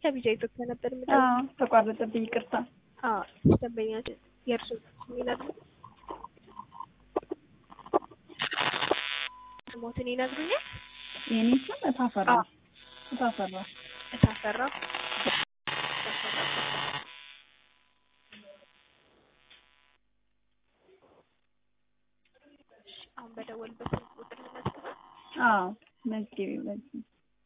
ከቢጃ ኢትዮጵያ ነበር ምደ አዎ ተቋረጠብኝ፣ ይቅርታ። ደንበኛችን የእርሱ ይነግሩ ስሞትን ይነግሩኛል። የኔ ስም እታፈራ እታፈራ እታፈራ አሁን በደወልበት ስልክ ቁጥር ልመዝግበው። አዎ መዝግቢ በዚህ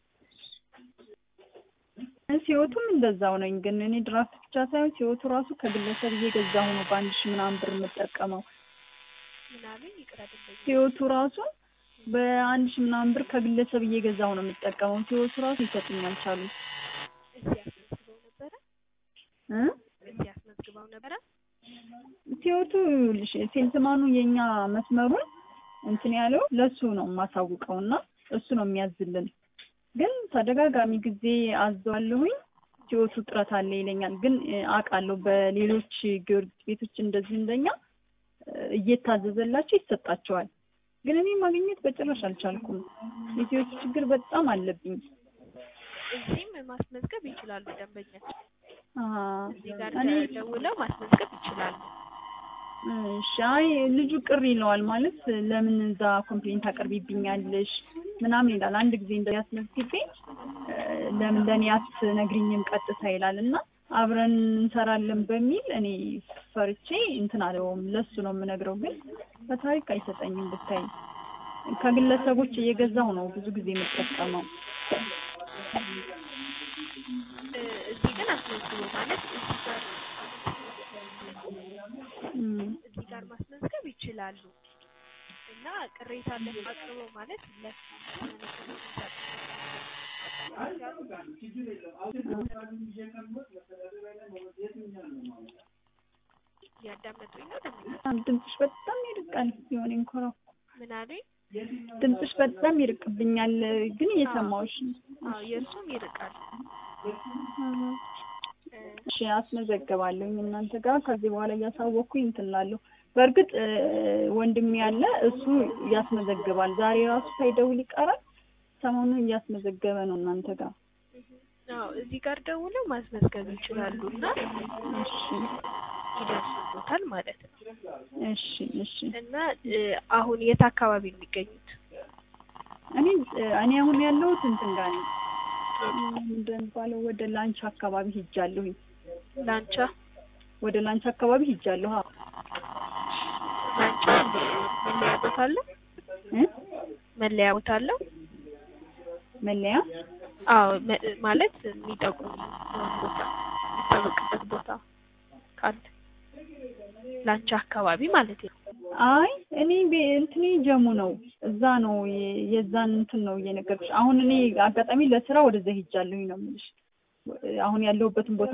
ሲወቱም እንደዛው ነኝ። ግን እኔ ድራፍት ብቻ ሳይሆን ሲወቱ ራሱ ከግለሰብ እየገዛሁ ነው በአንድ ሺህ ምናምን ብር የምጠቀመው። ምናምን ይቅራ ደንበኛ ሲወቱ ራሱ በአንድ ሺህ ምናምን ብር ከግለሰብ እየገዛሁ ነው የምጠቀመው። ሲወቱ ራሱ ይሰጡኝ አልቻሉም እዚህ አስመዝግበው ነበረ እ እዚህ አስመዝግበው ነበረ። ሲወቱ ይኸውልሽ ሴልስማኑ የኛ መስመሩን እንትን ያለው ለሱ ነው የማሳውቀው እና እሱ ነው የሚያዝልን። ግን ተደጋጋሚ ጊዜ አዘዋለሁኝ ሲወቱ ጥረት አለ ይለኛል። ግን አውቃለሁ በሌሎች ጊዮርጊስ ቤቶች እንደዚህ እንደኛ እየታዘዘላቸው ይሰጣቸዋል። ግን እኔ ማግኘት በጭራሽ አልቻልኩም። የሲወቱ ችግር በጣም አለብኝ። እዚህም ማስመዝገብ ይችላሉ ደንበኛችን አሀ እዚህ ጋር እኔ ደውለው ማስመዝገብ ይችላሉ። እሺ አይ ልጁ ቅር ይለዋል ማለት ለምን እዛ ኮምፕሌንት ታቀርቢብኛለሽ ምናምን ይላል። አንድ ጊዜ እንደ ያስመዝግቤ ለምን ለእኔ አትነግሪኝም ቀጥታ ይላል እና አብረን እንሰራለን በሚል እኔ ፈርቼ እንትን አለውም ለሱ ነው የምነግረው። ግን በታሪክ አይሰጠኝም ብታይ ከግለሰቦች እየገዛው ነው ብዙ ጊዜ የምጠቀመው። እ እዚህ ግን አስመዝግቦ ማለት እዚህ ጋር እም፣ እዚህ ጋር ማስመዝገብ ይችላሉ እና ቅሬታ አቅርበው ማለት ለሱ እያዳመጡኝ ነው ደንበኛ በጣም ድምፅሽ በጣም ይርቃል። የሆነ እንኮራ ምን አሉኝ? ድምፅሽ በጣም ይርቅብኛል፣ ግን እየሰማሁሽ ነው። አዎ የእርሱም ይርቃል። እ እሺ አስመዘግባለሁኝ እናንተ ጋር ከዚህ በኋላ እያሳወቅኩኝ እንትን እላለሁ። በእርግጥ እ ወንድሜ ያለ እሱ ያስመዘግባል። ዛሬ ራሱ ሳይደውል ይቀራል። ሰሞኑን እያስመዘገበ ነው እናንተ ጋር። አዎ እዚህ ጋር ደውለው ማስመዝገብ ይችላሉ እና እሺ ይደርሱበታል ማለት ነው። እሺ እሺ። እና እ አሁን የት አካባቢ ነው የሚገኙት? እኔ እኔ አሁን ያለሁት እንትን ጋር ነኝ እንደሚባለው ወደ ላንቻ አካባቢ ሂጃለሁኝ። ላንቻ ወደ ላንቻ አካባቢ ሂጃለሁ። አዎ ላንቻ መለያ ቦታ አለው? እ መለያ ቦታ አለው? መለያ አዎ መ- ማለት የሚጠቁም ቦታ የሚታወቅበት ቦታ ካለ ላንቻ አካባቢ ማለት ነው። አይ እኔ ቤ- እንትኔ ጀሙ ነው እዛ ነው የ- የዛን እንትን ነው እየነገርኩሽ። አሁን እኔ አጋጣሚ ለስራ ወደዛ ሂጃለሁኝ ነው የምልሽ። አሁን ያለሁበትን ቦታ